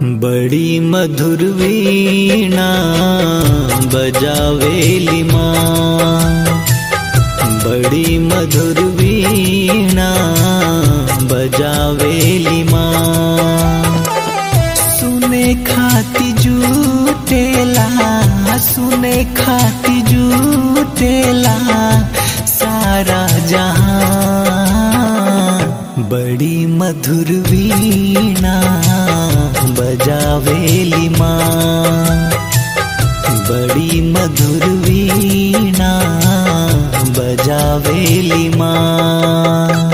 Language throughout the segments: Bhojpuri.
बड़ी मधुर वीणा बजावेली माँ बड़ी मधुर वीणा बजावेली माँ सुने खाती जूटेला सुने खाती जूटेला सारा जहां बड़ी मधुर वीणा बजावेली माँ बड़ी मधुर वीणा बजावेली माँ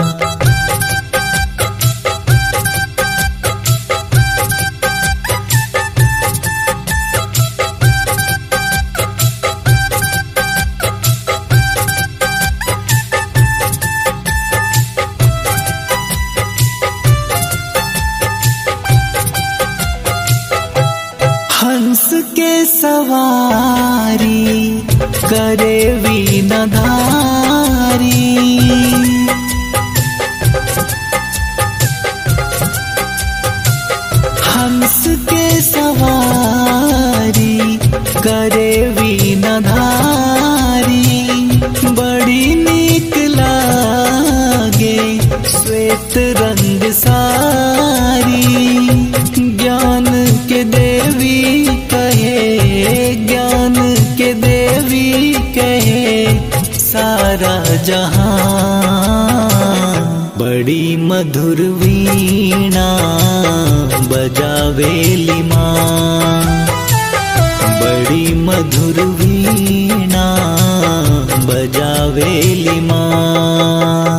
हंस के सवारी करे वीणधारी हंस के सवारी करे वीणधारी बड़ी नीक लागे श्वेत रंग सारी ज्ञान के देवी कहे ज्ञान के देवी कहे सारा जहां बड़ी मधुर वीणा बजावेली माँ बड़ी मधुर वीणा बजावेली माँ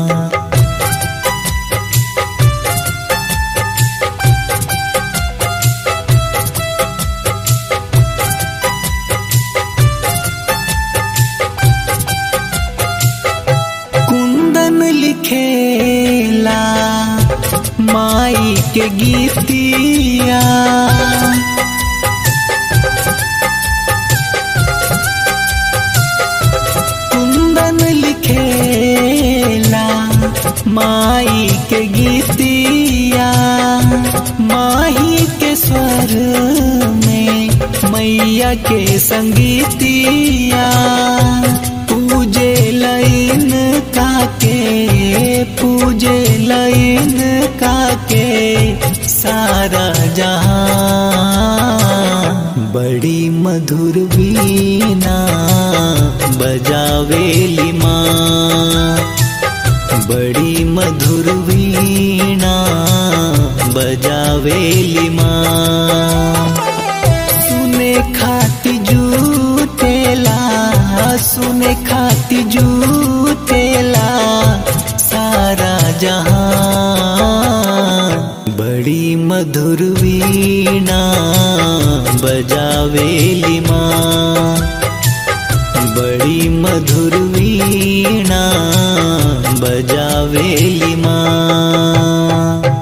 कुंदन लिखेला माई के गीतिया कुंदन लिखेला माई के गीतिया माही के स्वर में मैया के संगीतिया पूजे लाइन काके पूजे लाइन काके सारा जहां बड़ी मधुर वीणा बजावेली माँ बड़ी मधुर वीणा बजावेली माँ सुने खाती जूटेला सुने खाती जूटेला सारा जहां बड़ी मधुर वीणा बजावेली माँ बड़ी मधुर वीणा बजावेली माँ